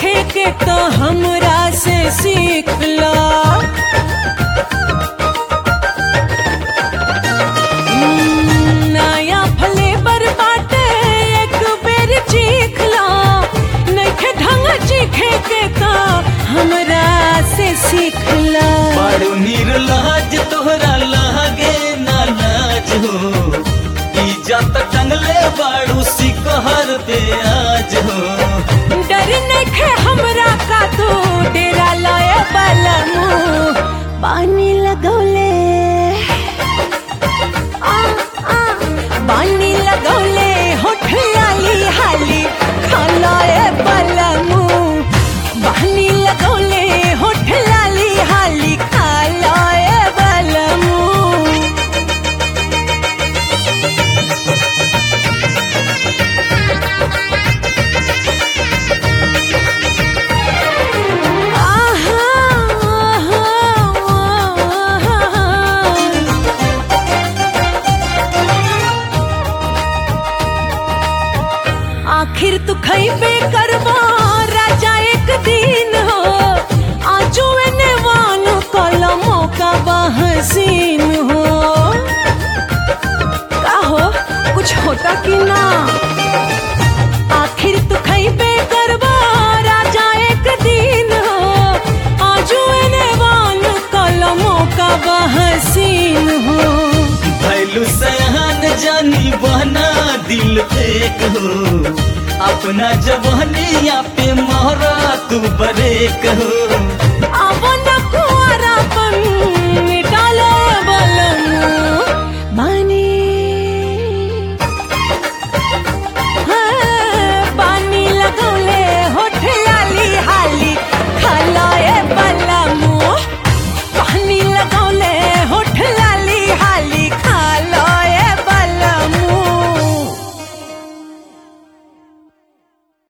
चीखे के तो हमरा से सीख ला हम्म, नया फ्लेवर बाटे एक बेर चीख ला नइखे ढंग चीखे के तो हमरा से सीख ला बड़ू निर्लज तोहरा लागे ना लाज हो इज्जत टंगले बाड़ू सिकहर पे आज हो डर नइखे हमरा का तू डेरा लाए वाला मुंह पानी लगौले आ, आ, पानी लगौले होठ लाली हाली खालाए वाला मुंह पानी लगौले होठ लाली हाली खालाए वाला मुंह आहा, आहा, आहा। आखिर तू खैबे करबा राजा एक दिन हो आजू एने वान कलमों का बहसीन हो का हो कुछ होता कि ना आखिर तू खैबे करबा राजा एक दिन हो आजू एने वान कलमों का बहसीन हो भैलू सयान जानी बहना दिल फेक हो अपना जवानिया पे मोहरा तू बरेक हो